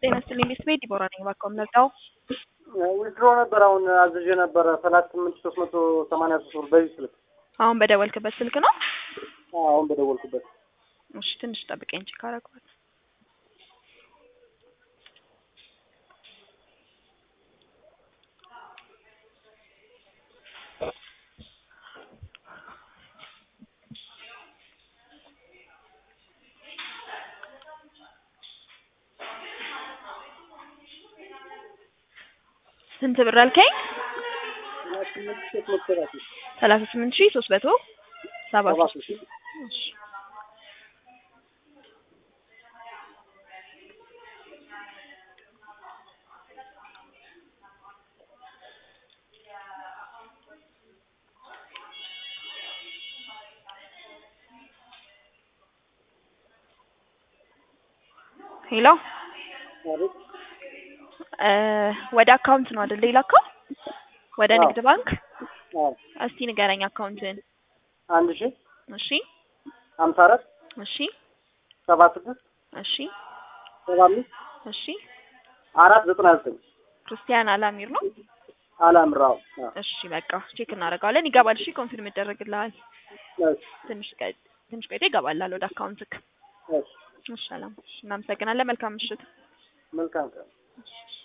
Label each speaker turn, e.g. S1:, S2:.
S1: ጤና ይስጥልኝ ቤት ቤት ዲቦራ ነኝ። እባክዎ የምንረዳው
S2: ዊዝድሮ ነበር አሁን አዝዤ ነበረ ሰላሳ ስምንት ሶስት መቶ ሰማንያ ሶስት ብር በዚህ ስልክ
S1: አሁን በደወልክበት ስልክ ነው?
S2: አሁን በደወልኩበት
S1: እሺ ትንሽ ጠብቀኝ ቼክ አደርገዋለሁ። ስንት ብር አልከኝ? ሰላሳ ስምንት ሺህ ሶስት መቶ ሰባ
S2: ሰባ
S1: ሶስት
S2: ሶስት
S1: እሺ ሄሎ
S2: አቤት
S1: እ ወደ አካውንት ነው አይደል የላከው? ወደ
S2: አዎ።
S1: ንግድ ባንክ
S2: አዎ
S1: እስቲ ንገረኝ አካውንትን።
S2: አንድ ሺህ
S1: እሺ
S2: ሀምሳ አራት
S1: እሺ
S2: ሰባ ስድስት
S1: እሺ
S2: ሰባ አምስት
S1: እሺ
S2: አራት ዘጠና ዘጠኝ
S1: ክርስቲያን አላሚር ነው።
S2: አላምራው
S1: እሺ በቃ ቼክ እናደርገዋለን። ይገባል። እሺ ኮንፊርም ይደረግልሃል። ትንሽ ቀ- ትንሽ ቆይቶ ይገባላል ወደ አካውንትክ። እሺ ሰላም። እሺ እናመሰግናለን። መልካም ምሽት።
S2: መልካም ቀን